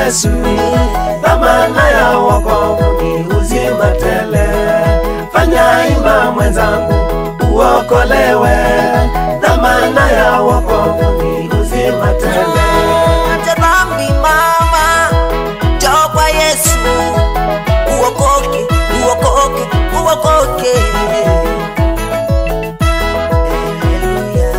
Yesu, dhamana ya wokovu ni uzima tele. Fanya ima mwenzangu, uokolewe, dhamana ya wokovu ni uzima tele. Acha dhambi mama, njoo kwa Yesu, uokoke, uokoke, uokoke. Haleluya.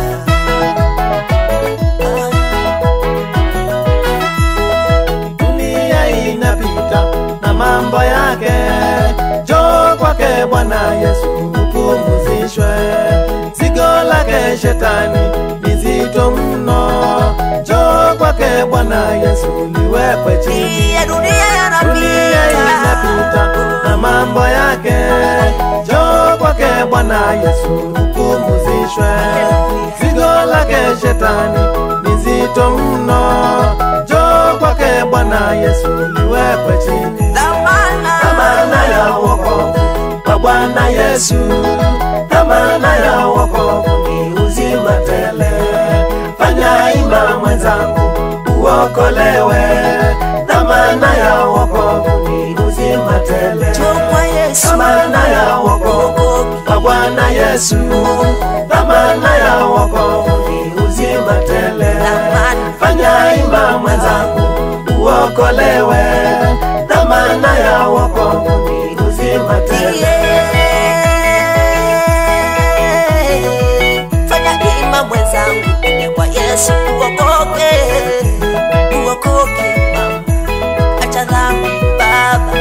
dunia inapita na mambo yake, njoo kwake Bwana Yesu upumzishwe. Zigo lake shetani ni zito mno, njoo kwake Bwana Yesu liwekwe chini. Ya dunia Dunia inapita yanapita, na mambo yake, njoo kwake Bwana Yesu upumzishwe. Zigo lake shetani ni zito mno, njoo kwake Bwana Yesu liwekwe chini. dhamana Dhamana ya wokovu kwa Bwana Yesu, dhamana ya wokovu ni uzima tele. Fanya ima mwenzangu, uokolewe, dhamana ya wokovu ni uzima tele. njoo kwa Yesu, Dhamana ya wokovu uokoke. kwa Bwana Yesu, dhamana ya wokovu ni uzima tele. Dhamana. Fanya ima mwenzangu, uokolewe, dhamana ya wokovu ni uzima tele. Fanya hima mwenzangu, ende kwa Yesu uokoke, uokoke mama, acha dhambi baba.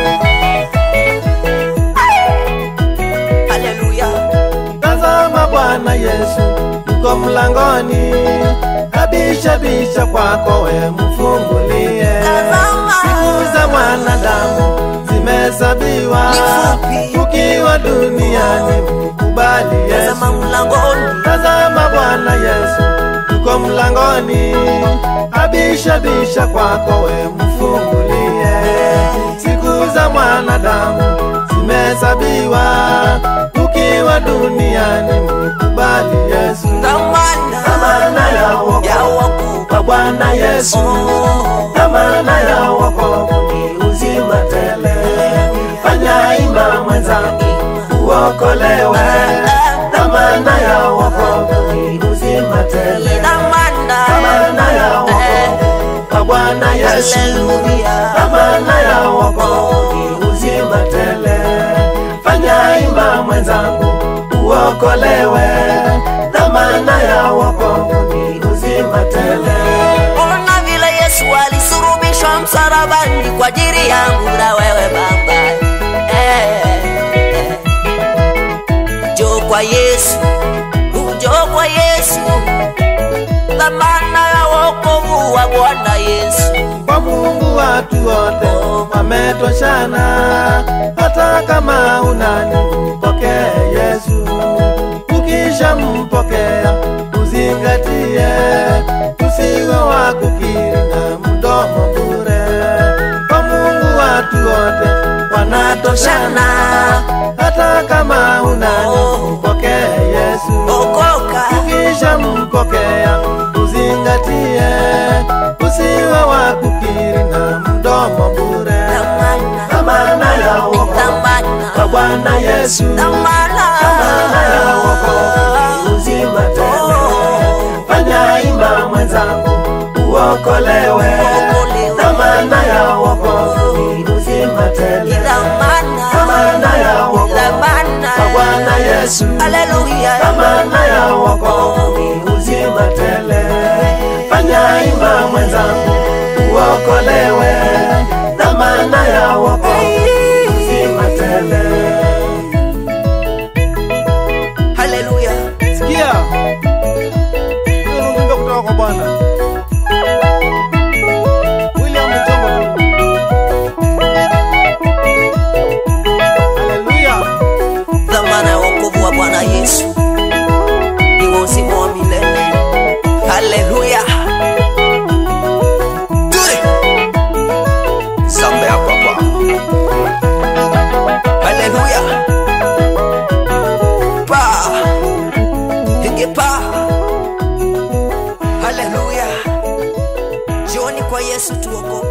Haleluya, Tazama Bwana Yesu yuko mlangoni, abisha bisha kwako we mfungulie. Tazama. Siku za mwanadamu zimehesabiwa, Ni fupi. ukiwa duniani mkubali Yesu. tazama mlangoni, Tazama Bwana Yesu yuko mlangoni, abisha bisha kwako we mfungulie. Siku za mwanadamu zimehesabiwa, ukiwa duniani mkubali Yesu. dhamana Dhamana ya wokovu ya wokovu. kwa Bwana Yesu, Oh, dhamana ya wokovu ni uzima tele. Fanya ima mwenzangu, uokolewe, dhamana ya wokovu ni uzima tele. dhamana Dhamana ya wokovu kwa Bwana Yesu, Haleluya. dhamana ya wokovu ni uzima tele. Fanya ima mwenzangu, uokolewe, dhamana ya wokovu ni uzima tele. Ona vile Yesu alisurubishwa msalabani kwa ajili yangu na wewe baba. Eh, eh. Njoo kwa Yesu, njoo kwa Yesu, dhamana ya wokovu wa Bwana Yesu. kwa Mungu watu wote wametoshana, hata kama unani mpokee Yesu. Ukisha mpokea uzingatie, usiwe wa kukiri na mdomo bure. Kwa Mungu watu wote wanatoshana, hata kama unani mpokee Yesu. Okoka, Ukisha mpokea uzingatie, usiwe wa kukiri na mdomo bure. dhamana, Dhamana ya wokovu kwa dhamana, Bwana Yesu, dhamana dhamana ya wokovu ni uzima tele. Fanya ima mwenzangu, uokolewe, Uokolewe. dhamana ya wokovu ni uzima tele. dhamana, Dhamana ya wokovu dhamana. kwa Bwana Yesu, Haleluya. dhamana ya wokovu ni uzima tele. Fanya ima mwenzangu, uokolewe, dhamana ya wokovu ni uzima tele. Haleluya. Sikia, hiyo ni ujumbe kutoka kwa Bwana. William Mutombo tu. Haleluya. Dhamana ya wokovu wa Bwana Yesu ni wa uzima wa milele. Haleluya. Tuli. Zambe ya papa. Haleluya. Pa. Hige pa. Haleluya. Jioni kwa Yesu tuokoke.